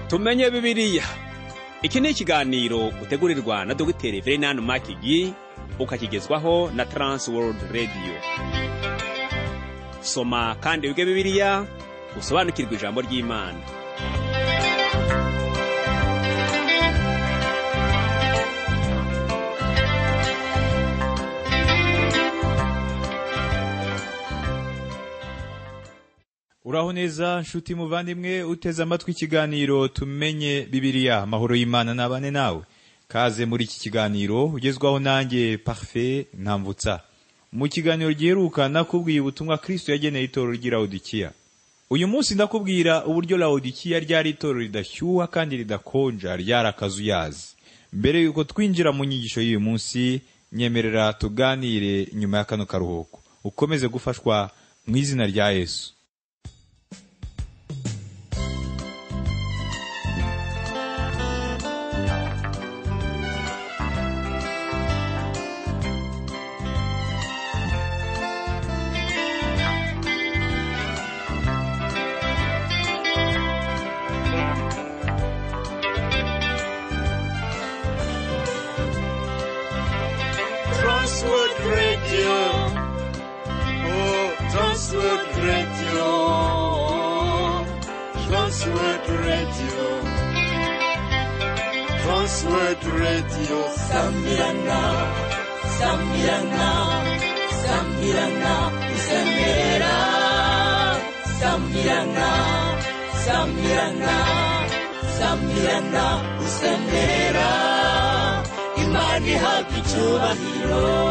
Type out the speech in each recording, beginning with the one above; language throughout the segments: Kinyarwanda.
tumenye bibiliya iki ni ikiganiro utegurirwa na dogiteri verenani makigi ukakigezwaho na taransi worudi radiyo soma kandi wige bibiliya usobanukirwe ijambo ry'imana uraho neza nshuti muvandimwe uteze amatwi ikiganiro tumenye bibiriya amahoro y'imana nabane nawe kaze muri iki kiganiro ugezwaho nanjye parufe ntambutsa mu kiganiro giheruka nakubwiye ubutumwa kristo yageneye itorero ry'irawudikiya uyu munsi ndakubwira uburyo rawudikiya ryari itorero ridashyuha kandi ridakonja ryari akazuyazi mbere y'uko twinjira mu nyigisho y'uyu munsi nyemerera tuganire nyuma ya kano karuhuko ukomeze gufashwa mu izina rya yesu Transworld Radio. Oh, Transworld Radio. Transworld Radio. Transworld Radio. Samirana. Samirana. Samirana. Isemera. Samirana. Samirana. Samirana. Isemera. Imana ihabwa icyubahiro.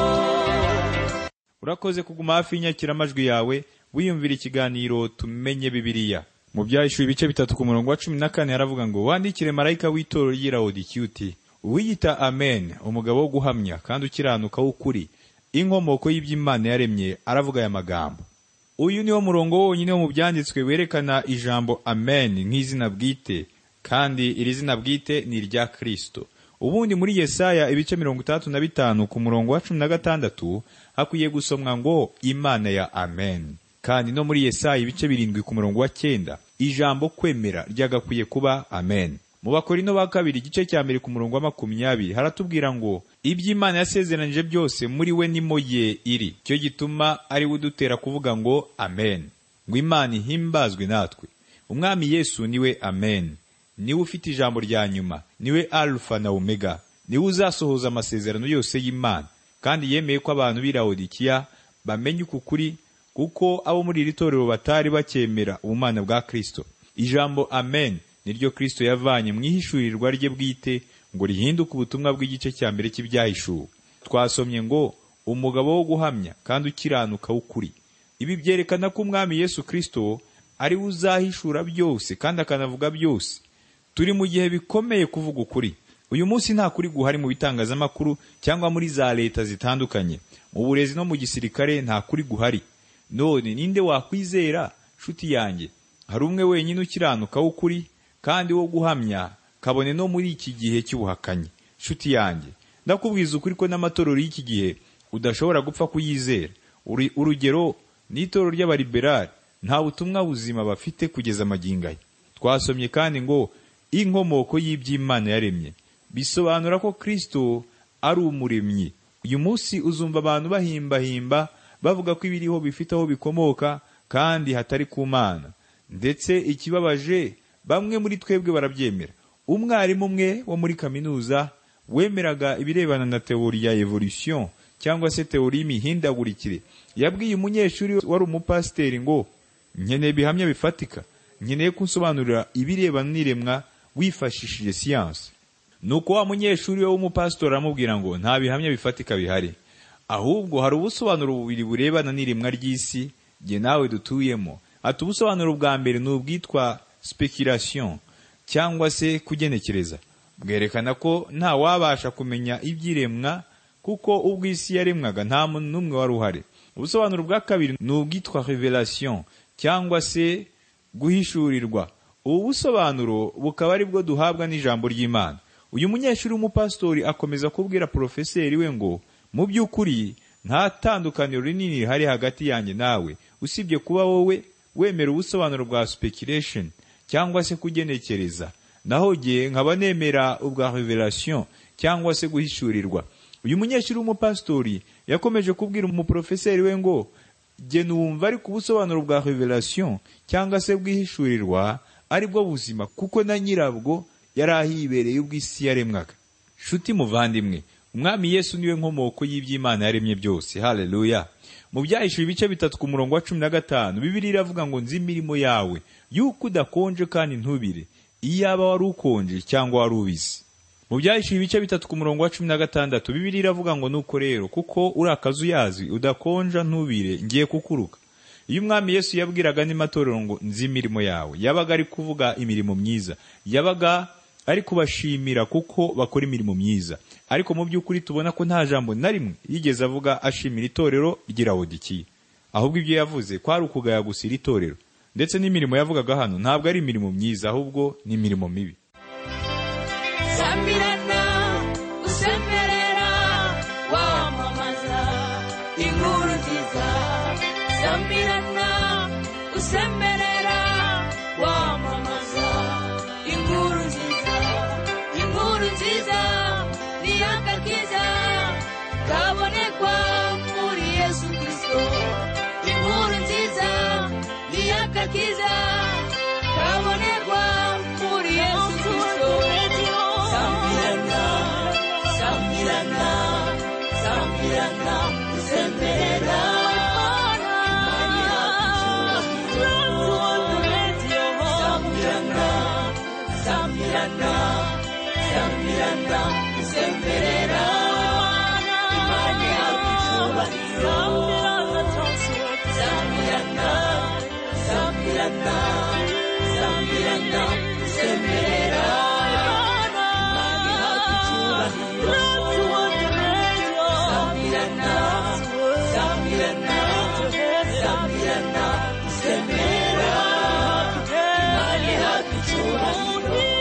urakoze kuguma hafi y'inyakiramajwi yawe wiyumvira ikiganiro tumenye bibiliya mu byahishuye ibice bitatu ku murongo wa cumi na kane haravuga ngo wandikire marayika w'itorero ry'irawudikiya uti uwiyita amen umugabo wo guhamya kandi ukiranuka w'ukuri inkomoko y'iby'imana yaremye aravuga aya magambo uyu ni wo murongo wonyine wo mu byanditswe werekana ijambo amen nk'izina bwite kandi iri zina bwite ni irya kristo ubundi muri yesaya ibice mirongo itandatu na bitanu ku murongo wa cumi na gatandatu hakwiye gusomwa ngo imana ya amen kandi no muri yesaya ibice birindwi ku murongo wa cyenda ijambo kwemera ryagakwiye kuba amen mu bakorino ba kabiri igice cya mbere ku murongo wa makumyabiri haratubwira ngo iby'imana yasezeranije byose muri we nimo ye iri cyo gituma ari we udutera kuvuga ngo amen ngo imana ihimbazwe natwe umwami yesu niwe amen niwe ufite ijambo rya nyuma niwe alufa na omega niwe uzasohoza amasezerano yose y'imana kandi yemeye ko abantu b'i Laodikiya bamenya uku kuri kuko abo muri iri torero batari bakemera ubumana bwa kristo ijambo amen niryo kristo yavanye mu ihishurirwa rye bwite ngo rihinduke ubutumwa bw'igice cya mbere cy'ibyahishuwe twasomye ngo umugabo wo guhamya kandi ukiranuka w'ukuri ibi byerekana ko umwami yesu kristo ari we uzahishura byose kandi akanavuga byose turi mu gihe bikomeye kuvuga ukuri uyu munsi nta kuri guhari mu bitangazamakuru cyangwa muri za leta zitandukanye mu burezi no mu gisirikare nta kuri guhari none ninde wakwizera nshuti yanjye hari umwe wenyine ukiranuka w'ukuri kandi wo guhamya kabone no muri iki gihe cy'ubuhakanyi nshuti yanjye ndakubwiza ukuri ko n'amatorero y'iki gihe udashobora gupfa kuyizera Uri- urugero ni itorero ry'abaliberali nta butumwa buzima bafite kugeza magingo aya twasomye kandi ngo inkomoko y'iby'imana yaremye bisobanura ko kristo ari umuremyi uyu munsi uzumva abantu bahimbahimba bavuga ko ibiriho bifite aho bikomoka kandi hatari ku mana ndetse ikibabaje bamwe muri twebwe barabyemera umwarimu umwe wo muri kaminuza wemeraga ibirebana na teori ya evolution cyangwa se teori y'imihindagurikire yabwiye umunyeshuri wari umupasiteri ngo nkeneye bihamya bifatika nkeneye kunsobanurira ibirebana n'iremwa wifashishije siyansi nuko wa munyeshuri we w'umupasitori aramubwira ngo nta bihamya bifatika bihari ahubwo hari ubusobanuro bubiri burebana n'iremwa ry'isi jye nawe dutuyemo ati ubusobanuro bwa mbere ni ubwitwa speculation cyangwa se kugenekereza bwerekana ko nta wabasha kumenya iby'iremwa kuko ubwo isi yaremwaga nta muntu n'umwe wari uhari ubusobanuro bwa kabiri ni ubwitwa revelation cyangwa se guhishurirwa ubu busobanuro bukaba ari bwo duhabwa n'ijambo ry'imana uyu munyeshuri w'umupasitori akomeza kubwira porofeseri we ngo mu by'ukuri nta tandukaniro rinini rihari hagati yanjye nawe usibye kuba wowe wemera ubusobanuro bwa speculation cyangwa se kugenekereza naho jye nkaba nemera ubwa revelation cyangwa se guhishurirwa uyu munyeshuri w'umupasitori yakomeje kubwira umuporofeseri we ngo jye numva ariko ubusobanuro bwa revelation cyangwa se bwihishurirwa ari bwo buzima kuko na nyirabwo yari ahibereye ubw'isi yaremwaga shuti muvandimwe umwami yesu niwe nkomoko y'iby'imana yaremye byose haleluya mu byahishuye ibice bitatu ku murongo wa cumi na gatanu bibiri iravuga ngo nzi imirimo yawe yuko udakonje kandi ntubire iyaba wari ukonje cyangwa wari ubisi mu byahishuye ibice bitatu ku murongo wa cumi na gatandatu bibiri iravuga ngo nuko rero kuko uri akazuyazi udakonja ntubire ngiye kukuruka iyo umwami yesu yabwiraga n'imatorero ngo nzi imirimo yawe yabaga ari kuvuga imirimo myiza yabaga ari kubashimira kuko bakora imirimo myiza ariko mu by'ukuri tubona ko nta jambo na rimwe yigeze avuga ashimira itorero ry'irawodikiye ahubwo ibyo yavuze kwari ukugaya gusa iri torero ndetse n'imirimo yavugaga hano ntabwo ari imirimo myiza ahubwo ni imirimo mibi sambirana usemerera wamamaza inkuru nziza sambirana usemerera wamamaza inkuru nziza inkuru nziza ni agakiza kabonekwa muri yesu kirisito inkuru nziza ni agakiza kabonekwa muri yesu kirisito sambirana sambirana sambirana usemerera Imani yacu. Sambirana, sambirana, sambirana, usemerera. Imani yacu icyubahiro. Sambirana, sambirana, sambirana, usemerera. Imani yacu icyubahiro. Sambirana, sambirana, sambirana, usemerera. Imani yacu icyubahiro.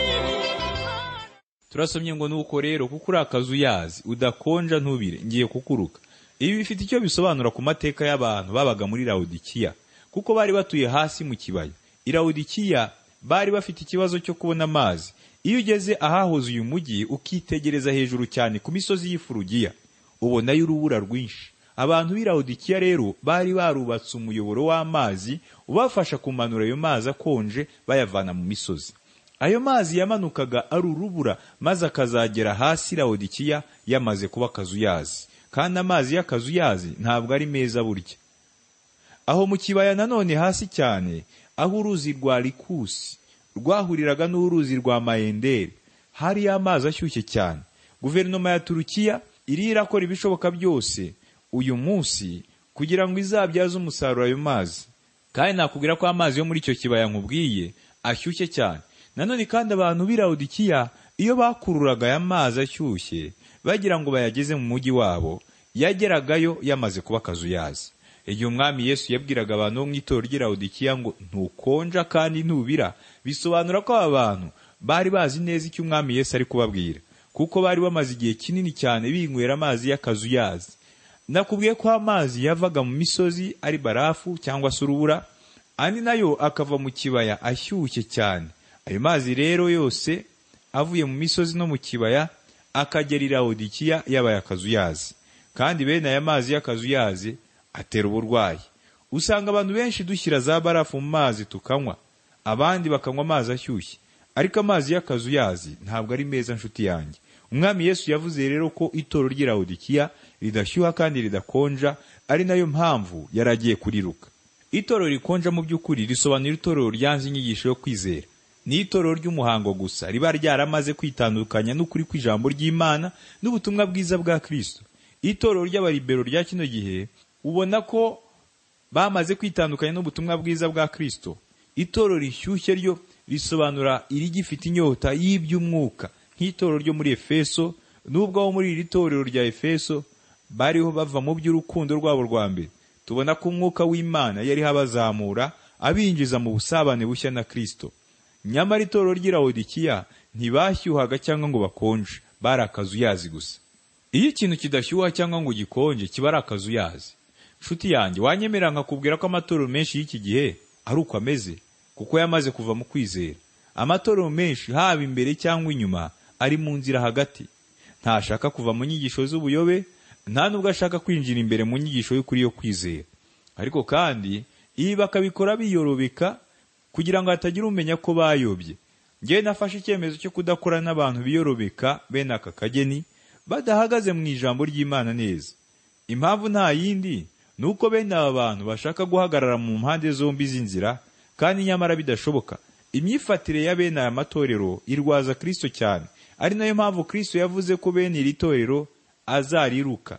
turasomye ngo nuko rero kuko uri akazuyazi udakonja ntubire ngiye kukuruka ibi bifite icyo bisobanura ku mateka y'abantu babaga muri rawudikiya kuko bari batuye hasi mu kibaya irawudikiya bari bafite ikibazo cyo kubona amazi iyo ugeze ahahoze uyu mujyi ukitegereza hejuru cyane ku misozi y'ifurugiya ubonayo urubura rwinshi abantu b'irawudikiya rero bari barubatse umuyoboro w'amazi ubafasha kumanura ayo mazi akonje bayavana mu misozi ayo mazi yamanukaga ari urubura maze akazagera hasi rawudikiya yamaze kuba akazuyazi kandi amazi y'akazuyazi ntabwo ari meza burya aho mu kibaya nanone hasi cyane aho uruzi rwa likusi rwahuriraga n'uruzi rwa mayenderi hariyo amazi ashyushye cyane guverinoma ya turukiya iri irakora ibishoboka byose uyu munsi kugira ngo izabyaze umusaruro ayo mazi kandi nakubwira ko amazi yo muri icyo kibaya nkubwiye ashyushye cyane nanone kandi abantu b'irawudikiya iyo bakururaga aya mazi ashyushye bagira ngo bayageze mu mujyi wabo yageragayo yamaze kuba akazuyazi igihe umwami yesu yabwiraga abantu bo mu itorero ry'irawudikiya ngo ntukonja kandi ntubira bisobanura ko aba bantu bari bazi neza icyo umwami yesu ari kubabwira kuko bari bamaze igihe kinini cyane binywera amazi y'akazuyazi nakubwiye ko amazi yavaga mu misozi ari barafu cyangwa se urubura andi nayo akava mu kibaya ashyushye cyane ayo mazi rero yose avuye mu misozi no mu kibaya akagera i rawudikiya yabaye akazuyazi kandi bene aya mazi y'akazuyazi atera uburwayi usanga abantu benshi dushyira za barafu mu mazi tukanywa abandi bakanywa amazi ashyushye ariko amazi y'akazuyazi ntabwo ari meza nshuti yanjye umwami yesu yavuze rero ko itoro ry'irawudikiya ridashyuha kandi ridakonja ari nayo mpamvu yari agiye kuriruka itoro rikonja mu by'ukuri risobanura itoro ryanze inyigisho yo kwizera ni itoro ry'umuhango gusa riba ryaramaze kwitandukanya n'ukuri kw'ijambo ry'imana n'ubutumwa bwiza bwa kristo itoro ry'abaribero rya kino gihe ubona ko bamaze kwitandukanya n'ubutumwa bwiza bwa Kristo. Itoro rishyushye ryo risobanura irigifite inyota y'iby'umwuka nk'itoro ryo muri Efeso, n'ubwo abo muri iri torero rya Efeso bariho bava mu by'urukundo rwabo rwa mbere. Tubona ko umwuka w'Imana yariho abazamura, abinjiza mu busabane bushya na Kristo. Nyamara itoro ry'irawodikiya ntibashyuhaga cyangwa ngo bakonje, bari akazuyazi gusa. Iyo ikintu kidashyuha cyangwa ngo gikonje kiba ari akazuyazi. nshuti yanjye wanyemera nkakubwira ko amatorero menshi y'iki gihe ari uko ameze kuko yamaze kuva mu kwizera amatorero menshi haba imbere cyangwa inyuma ari mu nzira hagati ntashaka kuva mu nyigisho z'ubuyobe nta nubwo ashaka kwinjira imbere mu nyigisho y'ukuri yo kwizera ariko kandi ibi bakabikora biyorobeka kugira ngo hatagira umenya ko bayobye ngewe nafashe icyemezo cyo kudakora n'abantu biyorobeka bene aka kageni badahagaze mu ijambo ry'imana neza impamvu nta yindi ni uko bene aba bantu bashaka guhagarara mu mpande zombi z'inzira kandi nyamara bidashoboka imyifatire ya bene aya matorero irwaza kirisito cyane ari nayo mpamvu kirisito yavuze ko bene iri torero azariruka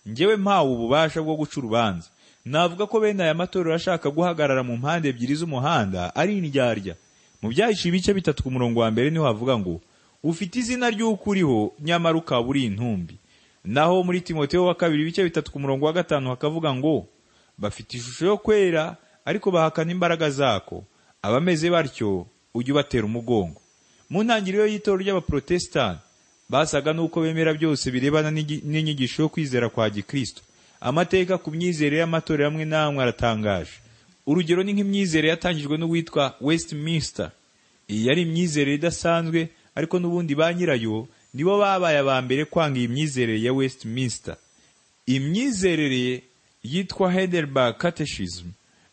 ngewe mpawe ububasha bwo guca urubanza navuga ko bene aya matorero ashaka guhagarara mu mpande ebyiri z'umuhanda ari indyarya mu byahishe ibice bitatu ku murongo wa mbere niho havuga ngo ufite izina ry'uko uriho nyamara ukaba uri intumbi naho muri timoteyo wa kabiri ibice bitatu ku murongo wa gatanu hakavuga ngo bafite ishusho yo kwera ariko bahakana imbaraga zako abameze batyo ujye ubatera umugongo mu ntangiriro y'itorero ry'abaporotesitanti basaga n'uko bemera byose birebana n'igi- n'inyigisho yo kwizera kwa gikristo amateka ku myizerere y'amatorero amwe n'amwe aratangaje urugero ni nk'imyizerere yatangijwe n'uwitwa westminster iyi yari imyizerere idasanzwe ariko n'ubundi ba nyirayo nibo babaye aba mbere kwanga iyi myizerere ya westminster imyizerere yitwa Heidelberg Catechism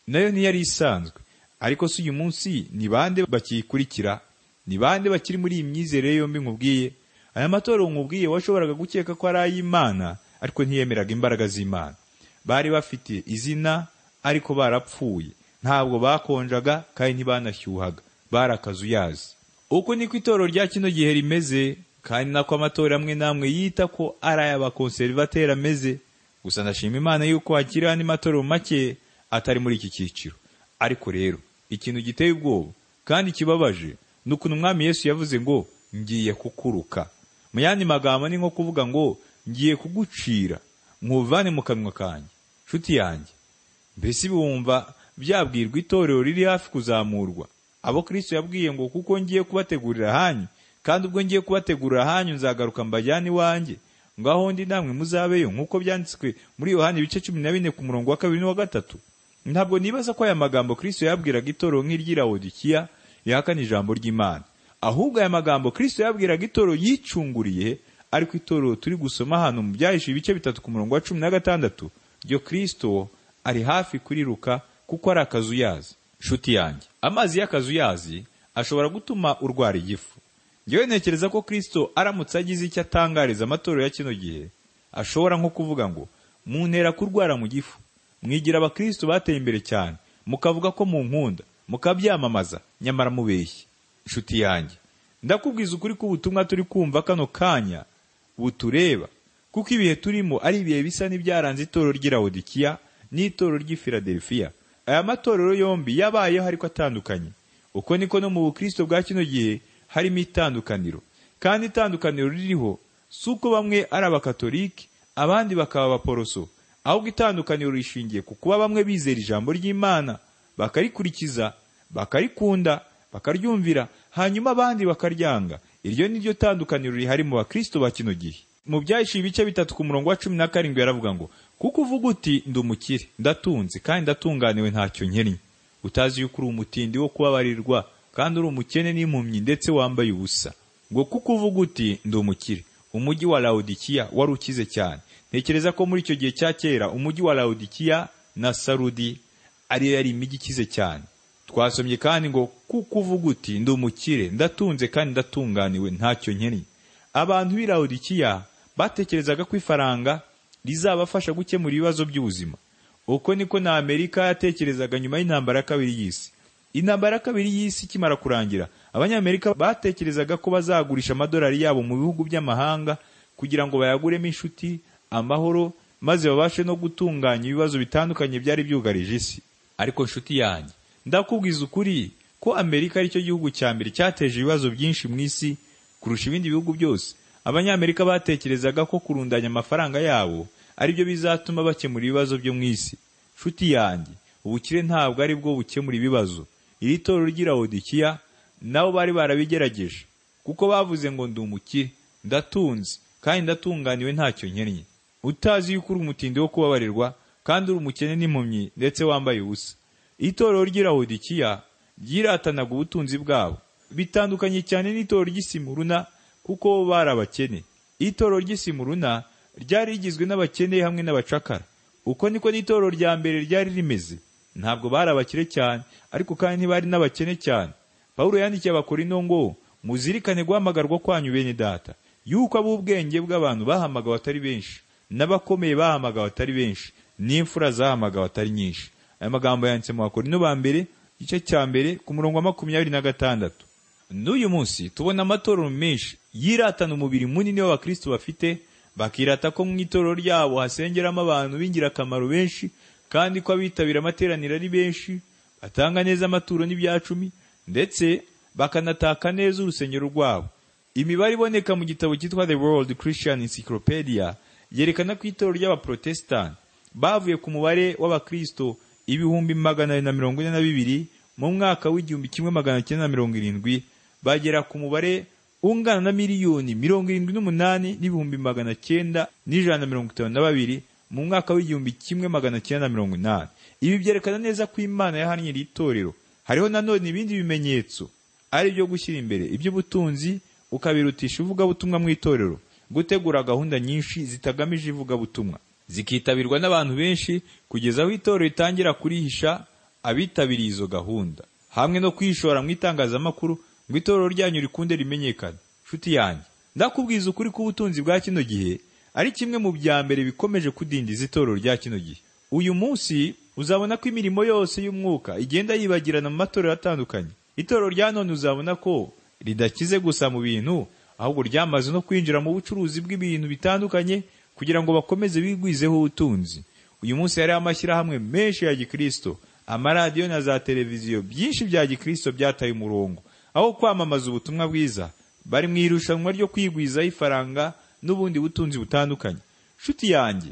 nayo ntiyari isanzwe ariko si uyu munsi ni bande bakiyikurikira ni bande bakiri muri iyi myizerere yombi nkubwiye aya matorero nkubwiye washoboraga gukeka ko ari ay'imana ariko ntiyemeraga imbaraga z'imana bari bafite izina ariko barapfuye ntabwo bakonjaga kandi ntibanashyuhaga barakazuyazi uku niko itorero rya kino gihe rimeze kandi nako amatorero amwe n'amwe yita ko ari ay'abakonserivateri ameze gusa ndashima imana yuko hakiri andi matorero make atari muri iki cyiciro ariko rero ikintu giteye ubwoba kandi kibabaje ni ukuntu umwami yesu yavuze ngo ngiye kukuruka mu yandi magambo ni nko kuvuga ngo ngiye kugucira mwuvane mu kanwa kanjye nshuti yanjye mbese bumva byabwirwa itorero riri hafi kuzamurwa abo kristo yabwiye ngo kuko ngiye kubategurira ahanyu kandi ubwo ngiye kubategurira ahanyu nzagaruka mbajyane iwanjye ngaho ndi namwe muzabeyo nk'uko byanditswe muri yohani ibice cumi na bine ku murongo wa kabiri n'uwa gatatu ntabwo nibaza ko aya magambo kristo yabwiraga itorero nk'iry'irawodikiya yahakana ijambo ry'imana ahubwo aya magambo kristo yabwiraga itorero yicunguriye ariko itorero turi gusoma hano mu byahishe ibice bitatu ku murongo wa cumi na gatandatu ryo kristo ari hafi kuriruka kuko ari akazuyazi nshuti yanjye amazi y'akazuyazi ashobora gutuma urwara igifu ngewe ntekereza ko kristo aramutse agize icyo atangariza amatorero ya kino gihe ashobora nko kuvuga ngo muntera kurwara mu gifu mwigira abakristo bateye imbere cyane mukavuga ko mu nkunda mukabyamamaza nyamara mubeshye nshuti yanjye ndakubwiza ukuri ko ubutumwa turi kumva kano kanya butureba kuko ibihe turimo ari ibihe bisa n'ibyaranze itorero ry'irawodikiya n'itorero ry'i filadelifiya aya matorero yombi yabayeho ariko atandukanye uko niko no mu bukristo bwa kino gihe harimo itandukaniro kandi itandukaniro ririho si uko bamwe ari abakatolike abandi bakaba abaporoso ahubwo itandukaniro rishingiye ku kuba bamwe bizera ijambo ry'imana bakarikurikiza bakarikunda bakaryumvira hanyuma abandi bakaryanga iryo ni ryo tandukaniro rihari mu bakristo ba kino gihe mu byahishe ibice bitatu ku murongo wa cumi na karindwi yaravuga ngo kuko uvuga uti ndi umukire ndatunze kandi ndatunganiwe ntacyo nkennye utazi yuko uri umutindi wo kubabarirwa kandi uri umukene n'impumyi ndetse wambaye ubusa ngo kuko uvuga uti ndi umukire umujyi wa lawodikiya wari ukize cyane ntekereza ko muri icyo gihe cya kera umujyi wa lawodikiya na sarudi ariyo yari imijyi ikize cyane twasomye kandi ngo kuko uvuga uti ndi umukire ndatunze kandi ndatunganiwe ntacyo nkennye abantu b'i lawodikiya batekerezaga ko ifaranga rizabafasha gukemura ibibazo by'ubuzima uko niko na amerika yatekerezaga nyuma y'intambara ya kabiri y'isi intambara ya kabiri y'isi ikimara kurangira abanyamerika batekerezaga ko bazagurisha amadolari yabo mu bihugu by'amahanga kugira ngo bayaguremo inshuti amahoro maze babashe no gutunganya ibibazo bitandukanye byari byugarije isi ariko nshuti yanjye ndakubwiza ukuri ko amerika aricyo gihugu cya mbere cyateje ibibazo byinshi mu isi kurusha ibindi bihugu byose abanyamerika batekerezaga ko kurundanya amafaranga yabo aribyo bizatuma bakemura ibibazo byo mu isi nshuti yanjye ubukire ntabwo ari bwo bukemura ibibazo iri torero ry'irawodikiya nabo bari barabigerageje kuko bavuze ngo ndi umukire ndatunze kandi ndatunganiwe ntacyo nkennye utazi yuko uri umutindi wo kubabarirwa kandi uri umukene n'impumyi ndetse wambaye ubusa itorero ry'irawodikiya ryiratanaga ubutunzi bwabo bitandukanye cyane n'itoro ry'isimuruna kuko bari abakene itoro ry'isimuruna ryari rigizwe n'abakene hamwe n'abacakara uko niko n'itoro rya mbere ryari rimeze ntabwo bari abakire cyane ariko kandi ntibari n'abakene cyane pawulo yandikiye abakorino ngo muzirikane guhamagarwa kwanyu bene data yuko ab'ubwenge bw'abantu bahamagawe atari benshi n'abakomeye bahamagawe atari benshi n'imfura zahamagawe atari nyinshi aya magambo yanditse mu bakorino ba mbere igice cya mbere ku murongo wa makumyabiri na gatandatu n'uyu munsi tubona amatorero menshi yiratana umubiri munini w'abakristo bafite bakirata ko mu itorero ryabo hasengeramo abantu b'ingirakamaro benshi kandi ko abitabira amateraniro ari benshi batanga neza amaturo n'ibyacumi ndetse bakanataka neza urusengero rwabo imibare iboneka mu gitabo cyitwa the world christian encyclopedia yerekana ko itorero ry'abaprotesitanti bavuye ku mubare w'abakristo ibihumbi magana abiri na mirongo ine na bibiri mu mwaka w'igihumbi kimwe magana cyenda na mirongo irindwi bagera ku mubare ungana na miliyoni mirongo irindwi n'umunani n'ibihumbi magana cyenda n'ijana na mirongo itanu na babiri mu mwaka w'igihumbi kimwe magana cyenda na mirongo inani ibi byerekana neza ko imana yahannye iri torero hariho nanone ibindi bimenyetso ari ibyo gushyira imbere iby'ubutunzi ukabirutisha ivugabutumwa mu itorero gutegura gahunda nyinshi zitagamije ivugabutumwa zikitabirwa n'abantu benshi kugeza aho itorero ritangira kurihisha abitabiriye izo gahunda hamwe no kwishora mu itangazamakuru ngo itorero ryanyu rikunde rimenyekane nshuti yanjye ndakubwiza ukuri k'ubutunzi bwa kino gihe ari kimwe mu bya mbere bikomeje kudindiza itorero rya kino gihe uyu munsi uzabona ko imirimo yose y'umwuka igenda yibagirana mu matorero atandukanye itorero rya none uzabona ko ridakize gusa mu bintu ahubwo ryamaze no kwinjira mu bucuruzi bw'ibintu bitandukanye kugira ngo bakomeze bigwizeho ubutunzi uyu munsi hariho amashyirahamwe menshi ya gikristo amaradiyo na za televiziyo byinshi bya gikristo byataye umurongo aho kwamamaza ubutumwa bwiza bari mu irushanwa ryo kwigwizaho ifaranga n'ubundi butunzi butandukanye nshuti yanjye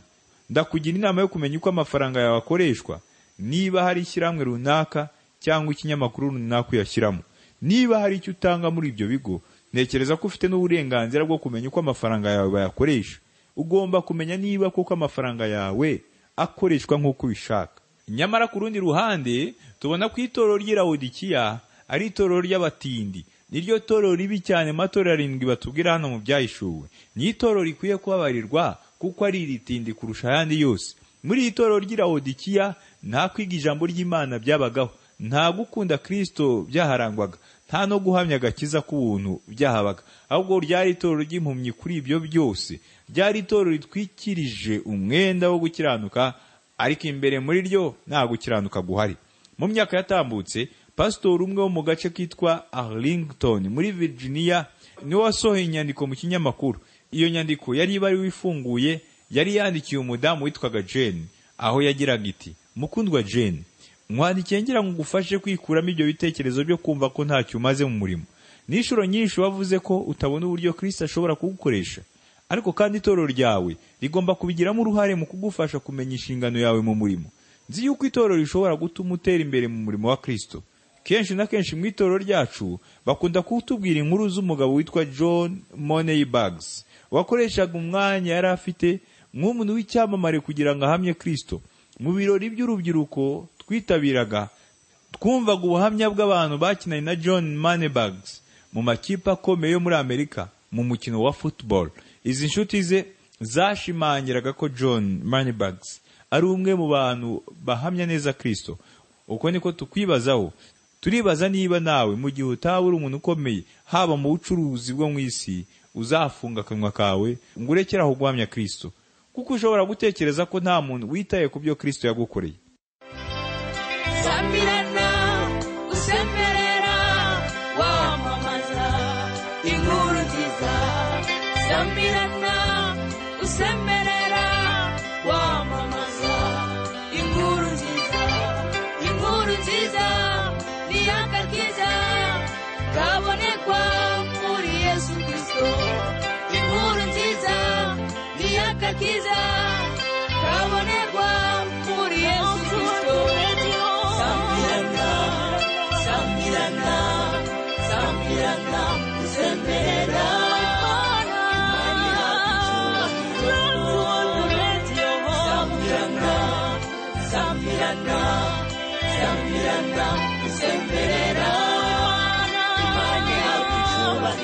ndakugira inama yo kumenya uko amafaranga yawe akoreshwa niba hari ishyirahamwe runaka cyangwa ikinyamakuru runaka uyashyiramo niba hari icyo utanga muri ibyo bigo ntekereza ko ufite n'uburenganzira bwo kumenya uko amafaranga yawe bayakoresha ugomba kumenya niba koko amafaranga yawe akoreshwa nk'uko ubishaka nyamara ku rundi ruhande tubona ko itorero ry'irawudikiya ari itorero ry'abatindi niryo torero ribi cyane mu matorero arindwi batubwira hano mu byahishuwe ni itorero rikwiye kubabarirwa kuko ari iritindi kurusha ayandi yose muri iri torero ry'irawudikiya nta kwiga ijambo ry'imana byabagaho nta gukunda kirisito byaharangwaga nta no guhamya agakiza k'ubuntu byahabaga ahubwo ryari itorero ry'impumyi kuri ibyo byose ryari itorero ritwikirije umwenda wo gukiranuka ariko imbere muri ryo nta gukiranuka guhari mu myaka yatambutse pasitori umwe wo mu gace kitwa arlington muri virginia niwe wasohoye inyandiko mu kinyamakuru iyo nyandiko yari ibariwe ifunguye yari yandikiye umudamu witwaga jane aho yagiraga iti mukundwa jane mwandikiye ngira ngo ngufashe kwikuramo ibyo bitekerezo byo kumva ko ntacyo umaze mu murimo n'inshuro nyinshi wavuze ko utabona uburyo kirisita ashobora kugukoresha ariko kandi itorero ryawe rigomba kubigiramo uruhare mu kugufasha kumenya inshingano yawe mu murimo nzi yuko itorero rishobora gutuma utera imbere mu murimo wa kirisito kenshi na kenshi mu itorero ryacu bakunda kutubwira inkuru z'umugabo witwa john money bags wakoreshaga umwanya yari afite nk'umuntu w'icyamamare kugira ngo ahamye kirisito mu birori by'urubyiruko twitabiraga twumvaga ubuhamya bw'abantu bakinanye na john manebags mu makipe akomeye yo muri amerika mu mukino wa football izi nshuti ze zashimangiraga ko john manebags ari umwe mu bantu bahamya neza kristo uko niko tukwibazaho turibaza niba nawe mu gihe utaba uri umuntu ukomeye haba mu bucuruzi bwo mu isi uzafunga akanwa kawe ngo urekere aho guhamya kristo kuko ushobora gutekereza ko nta muntu witaye ku byo kristo yagukoreye Sambilana, usemerera, wamamaza inkuru nziza. Sambilana, usemerera, wamamaza inkuru nziza. Inkuru nziza ni agakiza kabonekwa muri Yesu Kristo. Inkuru nziza ni agakiza kabonekwa muri Yesu Kristo. Sambirana, sambirana, sambirana, sembera. Imani yacu, sambirana, sambirana, sambirana, sembera. Imani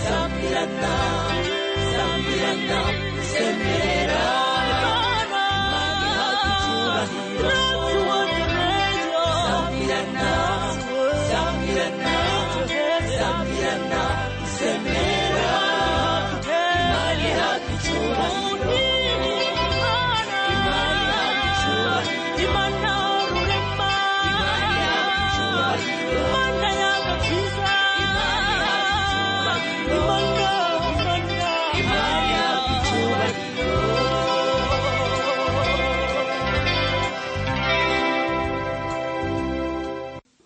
sambirana sambirana usemerera Imana ihabwe icyubahiro. Sambirana, sambirana, sambirana, usemerera. Imana ihabwe icyubahiro. Imana ihabwe icyubahiro. Imana ihabwe icyubahiro. Imana ihabwe icyubahiro.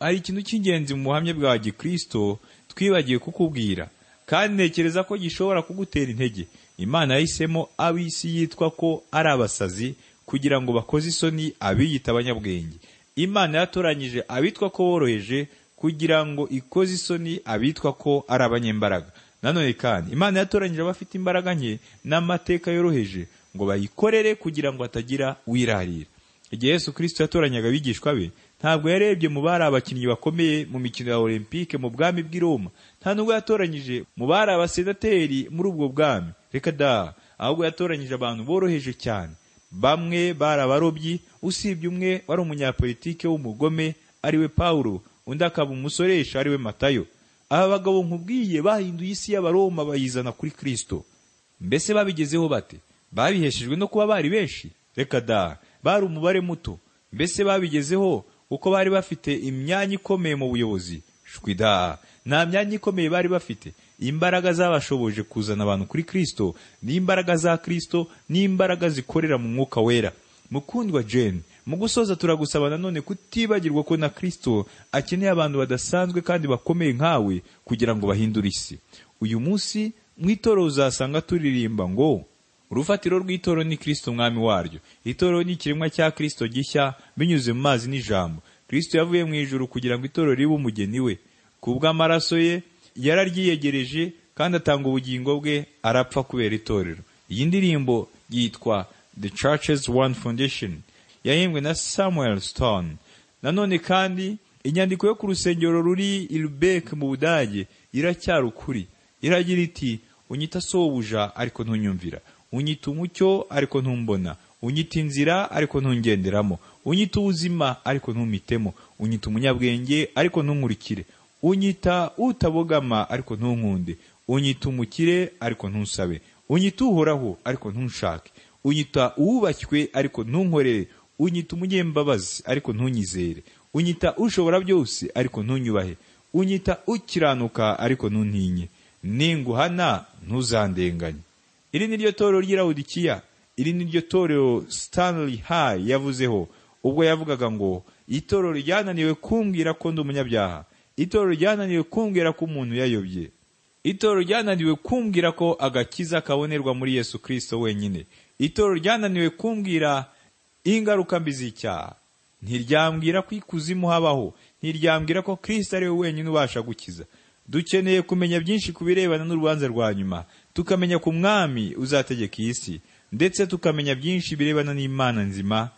hari ikintu cy'ingenzi mu buhamya bwa gikristo twibagiwe kukubwira kandi ntekereza ko gishobora kugutera intege imana yahisemo ab'isi yitwa ko ari abasazi kugira ngo bakoze isoni abiyita abanyabwenge imana yatoranyije abitwa ko boroheje kugira ngo ikoze isoni abitwa ko ari abanyembaraga nanone kandi imana yatoranyije abafite imbaraga nke n'amateka yoroheje ngo bayikorere kugira ngo hatagira wirarira igihe yesu kirisito yatoranyaga abigishwa be ntabwo yarebye mu bari abakinnyi bakomeye mu mikino ya olympique mu bwami bw'i roma nta nubwo yatoranyije mu bari abasenateri muri ubwo bwami reka da ahubwo yatoranyije abantu boroheje cyane bamwe bari abarobyi usibye umwe wari umunyapolitike w'umugome ariwe pawulo undi akaba umusoresha ariwe matayo aba bagabo nkubwiye bahinduye isi y'abaroma bayizana kuri kristo mbese babigezeho bate babiheshejwe no kuba bari benshi reka da bari umubare muto mbese babigezeho kuko bari bafite imyanya ikomeye mu buyobozi shwida nta myanya ikomeye bari bafite imbaraga zabashoboje kuzana abantu kuri kristo n'imbaraga za kristo n'imbaraga zikorera mu mwuka wera mukundwa jane mu gusoza turagusaba nanone kutibagirwa ko na kristo akeneye abantu badasanzwe kandi bakomeye nkawe kugira ngo bahindure isi uyu munsi mu itorero uzasanga turirimba ngo urufatiro rw'itoro ni kristo umwami waryo itoro ni ikiremwa cya kristo gishya binyuze mu mazi n'ijambo kristo yavuye mu ijuru kugira ngo itoro ribe umugeni we ku bw'amaraso ye yararyiyegereje kandi atanga ubugingo bwe arapfa kubera itorero iyi ndirimbo yitwa the churches one foundation yahimbwe na samuel stone nanone kandi inyandiko yo ku rusengero ruri i Lubeck mu budage iracyari ukuri iragira iti unyita sobuja ariko ntunyumvira unyita umucyo ariko ntumbona unyita inzira ariko ntungenderamo unyita ubuzima ariko ntumitemo unyita umunyabwenge ariko ntunkurikire unyita utabogama ariko ntunkunde unyita umukire ariko ntusabe unyita uhoraho ariko ntunshake unyita uwubashywe ariko ntunkorere unyita umunyembabazi ariko ntunyizere unyita ushobora byose ariko ntunyubahe unyita ukiranuka ariko ntuntinye ninguhana ntuzandenganye iri ni ryo torero ry'irawudikiya iri ni ryo torero stanley high yavuzeho ubwo yavugaga ngo itorero ryananiwe kumbwira ko ndi umunyabyaha itorero ryananiwe kumbwira ko umuntu yayobye itorero ryananiwe kumbwira ko agakiza kabonerwa muri yesu kirisito wenyine itorero ryananiwe kumbwira ingaruka mbi z'icyaha ntiryambwira ko ikuzimu habaho ntiryambwira ko kirisito ari we wenyine ubasha gukiza dukeneye kumenya byinshi ku birebana n'urubanza rwa nyuma tukamenya ku mwami uzategeka iyi si ndetse tukamenya byinshi birebana n'imana nzima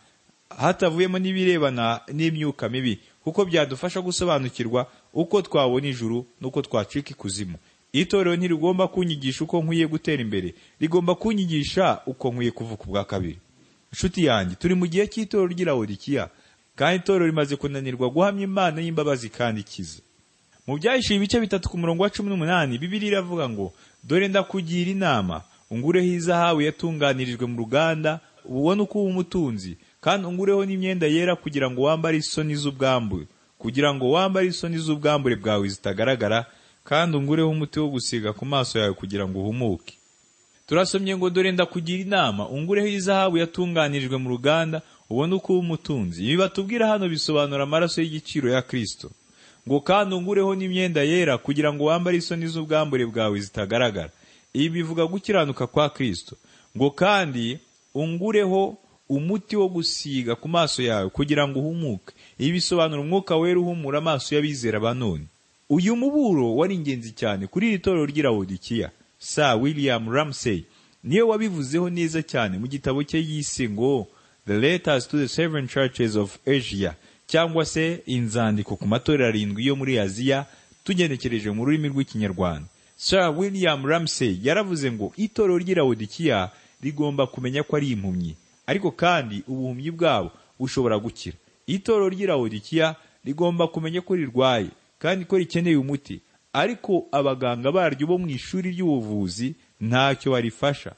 hatavuyemo n'ibirebana n'imyuka mibi kuko byadufasha gusobanukirwa uko twabona ijuru n'uko twacika ikuzimu itorero ntirigomba kunyigisha uko nkwiye gutera imbere rigomba kunyigisha uko nkwiye kuvuka ubwa kabiri inshuti yanjye turi mu gihe cy'itorero ry'irawodikiya kandi itorero rimaze kunanirwa guhamya imana y'imbabazi kandi ikiza mu byahishuye ibice bitatu ku murongo wa cumi n'umunani bibiri iravuga ngo dore ndakugira inama ungureho izahabu yatunganirijwe mu ruganda ubone uko uba umutunzi kandi ungureho n'imyenda yera kugira ngo wambare isoni z'ubwambure kugira ngo wambare isoni z'ubwambure bwawe zitagaragara kandi ungureho umuti wo gusiga ku maso yawe kugira ngo uhumuke turasomye ngo dore ndakugira inama ungureho izahabu yatunganirijwe mu ruganda ubone uko uba umutunzi ibi batubwira hano bisobanura amaraso y'igiciro ya kirisito ngo kandi ungureho n'imyenda yera kugira ngo wambare isoni z'ubwambure bwawe zitagaragara ibi bivuga gukiranuka kwa kirisito ngo kandi ungureho umuti wo gusiga ku maso yawe kugira ngo uhumuke ibi bisobanura umwuka wera uhumura amaso y'abizera ba none uyu muburo wari ingenzi cyane kuri iri torero ry'irawodikiya sa william ramsey niyo wabivuzeho neza cyane mu gitabo cye yise ngo the letters to the seven churches of asia cyangwa se inzandiko ku matorero arindwi yo muri aziya tugenekereje mu rurimi rw'ikinyarwanda sir william ramsey yaravuze ngo itorero ry'irawodikiya rigomba kumenya ko ari impumyi ariko kandi ubuhumyi bwabo bushobora gukira itorero ry'irawodikiya rigomba kumenya ko rirwaye kandi ko rikeneye umuti ariko abaganga baryo bo mu ishuri ry'ubuvuzi ntacyo barifasha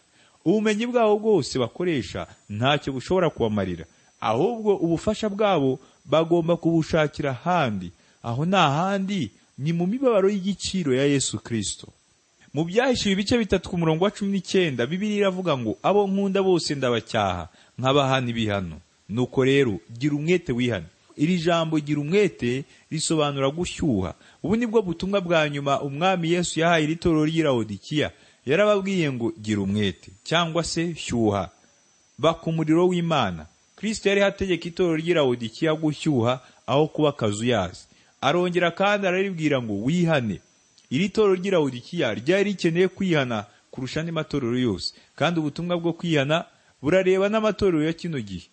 ubumenyi bwabo bwose bakoresha ntacyo bushobora kubamarira ahubwo ubufasha bwabo bagomba kubushakira ahandi aho ni ahandi ni mu mibabaro y'igiciro ya yesu kirisito mu byahishuye ibice bitatu ku murongo wa cumi n'icyenda bibiri iravuga ngo abo nkunda bose ndabacyaha nk'abahana ibihano nuko rero gira umwete wihane iri jambo gira umwete risobanura gushyuha ubu ni bwo butumwa bwa nyuma umwami yesu yahaye iri torero ry'irawodikiya yarababwiye ngo gira umwete cyangwa se shyuha baka umuriro w'imana kristo yari hategeka itorero ry'irawodikiya gushyuha aho kuba akazuyazi arongera kandi araribwira ngo wihane iri torero ry'irawudikiya ryari rikeneye kwihana kurusha andi matorero yose kandi ubutumwa bwo kwihana burareba n'amatorero ya kino gihe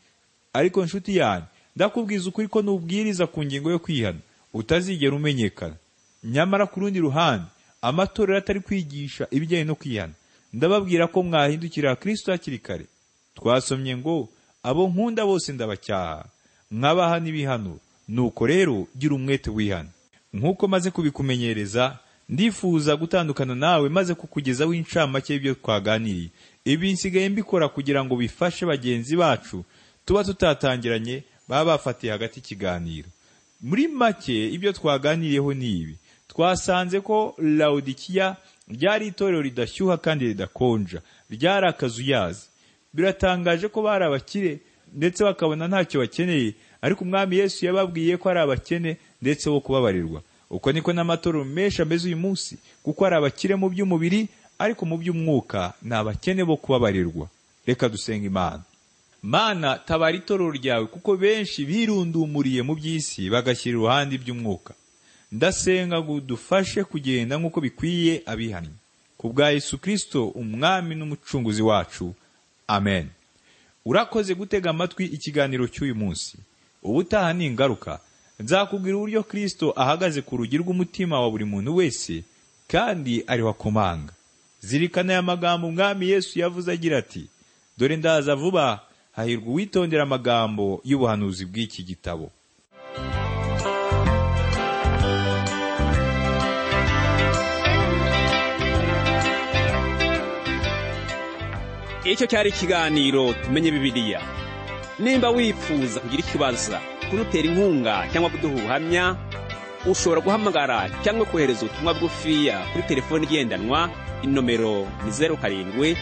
ariko nshuti yanjye ndakubwiza ukuri ko nubwiriza ku ngingo yo kwihana utazigera umenyekana nyamara ku rundi ruhande amatorero atari kwigisha ibijyanye no kwihana ndababwira ko mwahindukira kristo hakiri kare twasomye ngo abo nkunda bose ndabacyaha nk'abahana ibihano nuko rero gira umwete wihana nk'uko maze kubikumenyereza ndifuza gutandukana nawe maze kukugezaho incamake y'ibyo twaganiriye ibi nsigaye mbikora kugira ngo bifashe bagenzi bacu tuba tutatangiranye baba bafatiye hagati ikiganiro muri make ibyo twaganiriyeho ni ibi twasanze ko lawodikiya ryari itorero ridashyuha kandi ridakonja ryari akazuyazi biratangaje ko bari abakire ndetse bakabona ntacyo bakeneye ariko umwami yesu yababwiye ko ari abakene ndetse bo kubabarirwa uko niko n'amatorero menshi ameze uyu munsi kuko ari abakire mu by'umubiri ariko mu by'umwuka ni abakene bo kubabarirwa reka dusenga imana mana tabara itorero ryawe kuko benshi birundumuriye mu by'isi bagashyira iruhande iby'umwuka ndasenga ngo udufashe kugenda nk'uko bikwiye abihannye ku bwa yesu kirisito umwami n'umucunguzi wacu amen urakoze gutega amatwi ikiganiro cy'uyu munsi ubutaha ni ingaruka nzakubwira uburyo kirisito ahagaze ku rugi rw'umutima wa buri muntu wese kandi ariho akomanga zirikana aya magambo umwami yesu yavuze agira ati dore ndaza vuba hahirwa uwitondera amagambo y'ubuhanuzi bw'iki gitabo icyo cyari ikiganiro tumenye bibiliya nimba wifuza kugira ikibazo kudutera inkunga cyangwa kuduha ubuhamya ushobora guhamagara cyangwa kohereza ubutumwa bwufiya kuri telefoni igendanwa inomero ni zeru karindwi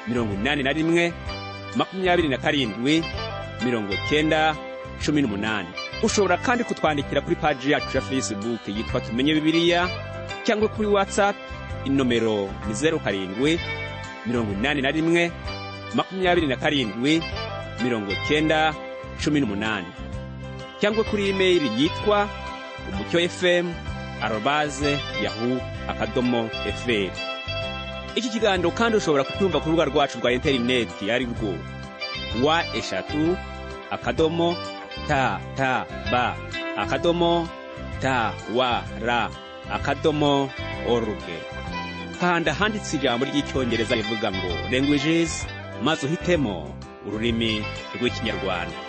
mirongo inani na rimwe makumyabiri na karindwi mirongo cyenda cumi n'umunani ushobora kandi kutwandikira kuri paji yacu ya facebook yitwa tumenye bibiliya cyangwa kuri whatsapp inomero ni zeru karindwi mirongo inani na rimwe makumyabiri na karindwi mirongo cyenda cumi n'umunani cyangwa kuri imeri yitwa umucyo fm arobaze yahu akadomo fr iki kiganiro kandi ushobora kucyumva ku rubuga rwacu rwa interineti ari rwo wa eshatu akadomo ta ta ba akadomo ta wa ra akadomo oruge kanda handitse ijambo ry'icyongereza rivuga ngo languages maze uhitemo ururimi rw'ikinyarwanda